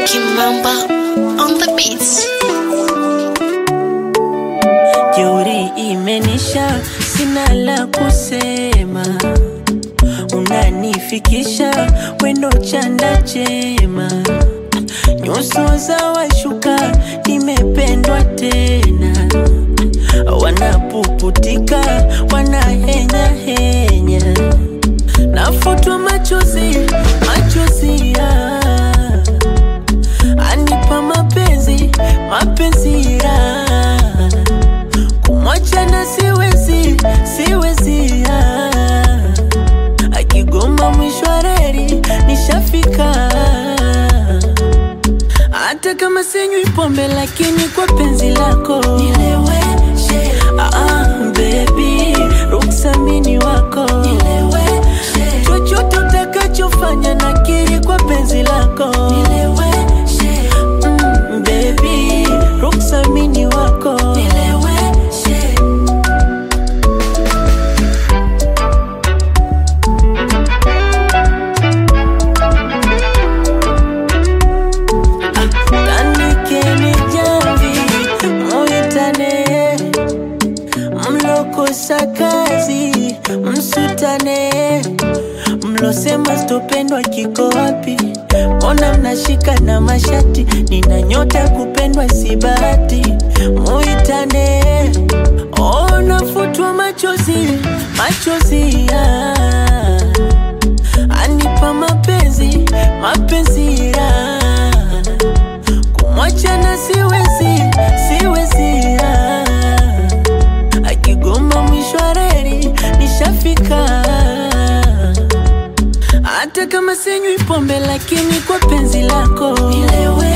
Kimamba on the beats. Jeuri imenisha, sina la kusema, unanifikisha wendo chanda chema, nyuso za washuka, nimependwa tena, wanapuputika, wanahenya henya, nafutwa machozi, machozi ya anipa mapenzi, mapenzi ya kumwacha na siwezi, siwezi ah. akigoma mwisho wa reli nishafika, hata kama sinywi pombe, lakini kwa penzi lako nileweshe. Ah, ah, baby, ruksa mini wako nileweshe. chochote utakachofanya nakiri kwa penzi lako nileweshe. Mm, baby, ruksa mini wako nileweshe. Tandikeni jamvi muitane, mlokosa kazi msutane, mlosema sitopendwa kiko wapi? Mbona mnashika na mashati? Nina nyota ya kupendwa si bahati, muitane. Oh, nafutwa machozi, machozi ya anipa mapenzi, mapenzi ya kumwacha na siwezi, siwezi ah. akigoma mwisho wa reli nishafika, hata kama sinywi pombe, lakini kwa penzi lako nilewe